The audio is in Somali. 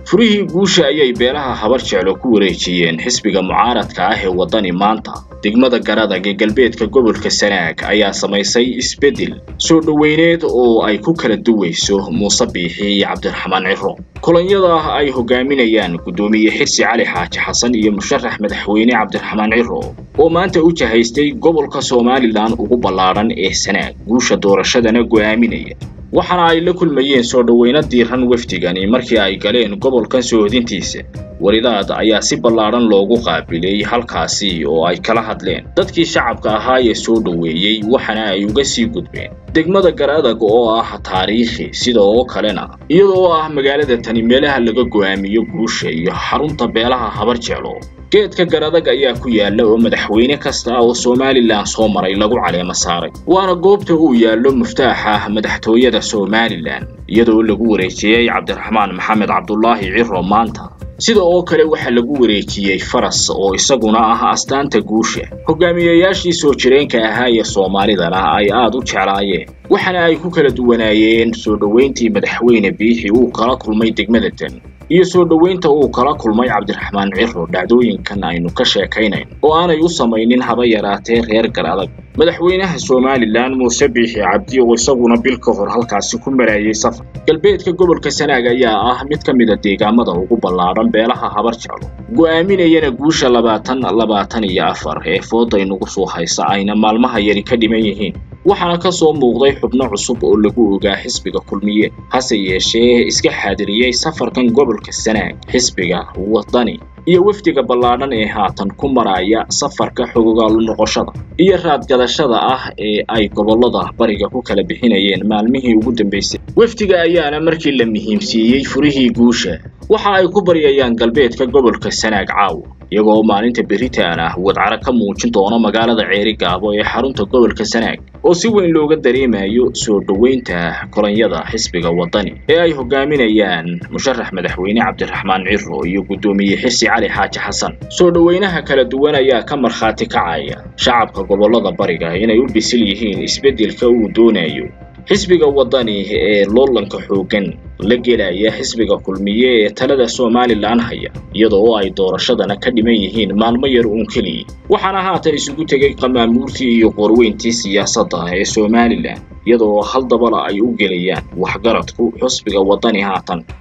furihii guusha ayay beelaha habar jeclo ku wareejiyeen xisbiga mucaaradka ah ee waddani maanta degmada garadag ee galbeedka gobolka sanaag ayaa samaysay isbeddel soo dhoweyneed oo ay ku kala duwayso muuse biixi iyo cabdiraxmaan ciro kulanyada ay hogaaminayaan guddoomiye xirsi cali xaaji xasan iyo musharax madaxweyne cabdiraxmaan ciro oo maanta u jahaystay gobolka somalilan ugu ballaadhan ee sanaag guusha doorashadana go'aaminaya waxaana ay la kulmayeen soo dhoweyno diiran wafdigani markii ay galeen gobolkan soohodintiisa waridaad ayaa si ballaadhan loogu qaabilay halkaasi oo ay kala hadleen dadkii shacabka ahaa ee soo dhoweeyey waxaana ay uga sii gudbeen degmada garadag oo ah taariikhi sida oo kalena iyadoo ah magaalada tani meelaha laga go'aamiyo guusha iyo xarunta beelaha habar jeclo geedka garadag ayaa ku yaalla oo madaxweyne kasta oo somalilan soo maray lagu caleemo saaray waana goobta uu yaallo muftaaxa madaxtooyada somalilan iyadoo lagu wareejiyey cabdiraxmaan maxamed cabdulaahi ciro maanta sida oo kale waxaa lagu wareejiyey faras oo isaguna ah astaanta guusha hogaamiyayaashii soo jireenka ahaa ee soomaalidana ay aad u jeclaayeen waxaana ay ku kala duwanaayeen soo dhoweyntii madaxweyne biixi uu kala kulmay degmada tan iyo soo dhoweynta uu kala kulmay cabdiraxmaan ciro dhacdooyinkan aynu ka sheekaynayn oo aanay u samaynin haba yaraatee reer garadag madaxweynaha somalilan muuse biixi cabdi oo isaguna bil ka hor halkaasi ku marayay safar galbeedka gobolka sanaag ayaa ah mid ka mid a deegaamada ugu ballaadhan beelaha habar jeclo go'aaminayana guusha labaatan labaatan iyo afar ee fooday nagu soo haysa ayna maalmaha yari ka dhiman yihiin waxaana ka soo muuqday xubno cusub oo lagu ogaa xisbiga kulmiye hase yeeshee iska xaadiriyey safarkan gobolka sanaag xisbiga waddani iyo wafdiga ballaadhan ee haatan ku maraya safarka xogogaalu noqoshada iyo raadgadashada ah ee ay gobollada bariga ku kala bixinayeen maalmihii ugu dambaysay wafdiga ayaana markii la muhiimsiiyey furihii guusha waxa ay ku baryayaan galbeedka gobolka sanaag caawa iyagoo maalinta beritaan ah wadcaro ka muujin doono magaalada ceeri gaabo ee xarunta gobolka sanaag oo si weyn looga dareemayo soo dhoweynta kolonyada xisbiga waddani ee ay hogaaminayaan musharax madaxweyne cabdiraxmaan ciro iyo guddoomiye xirsi cali xaaji xasan soo dhoweynaha kala duwan ayaa ka markhaati kacaya shacabka gobollada bariga inay u bisil yihiin isbeddelka uu doonayo xisbiga waddani ee loolanka xooggan la gelaya xisbiga kulmiye ee talada somalilan haya iyadoo oo ay doorashadana ka dhiman yihiin maalmo yar uun keliya waxaana haatan isugu tegay qamaamuurtii iyo qorweyntii siyaasadda ee somalilan iyadoo hal dabala ay u gelayaan waxgaradku xisbiga waddani haatan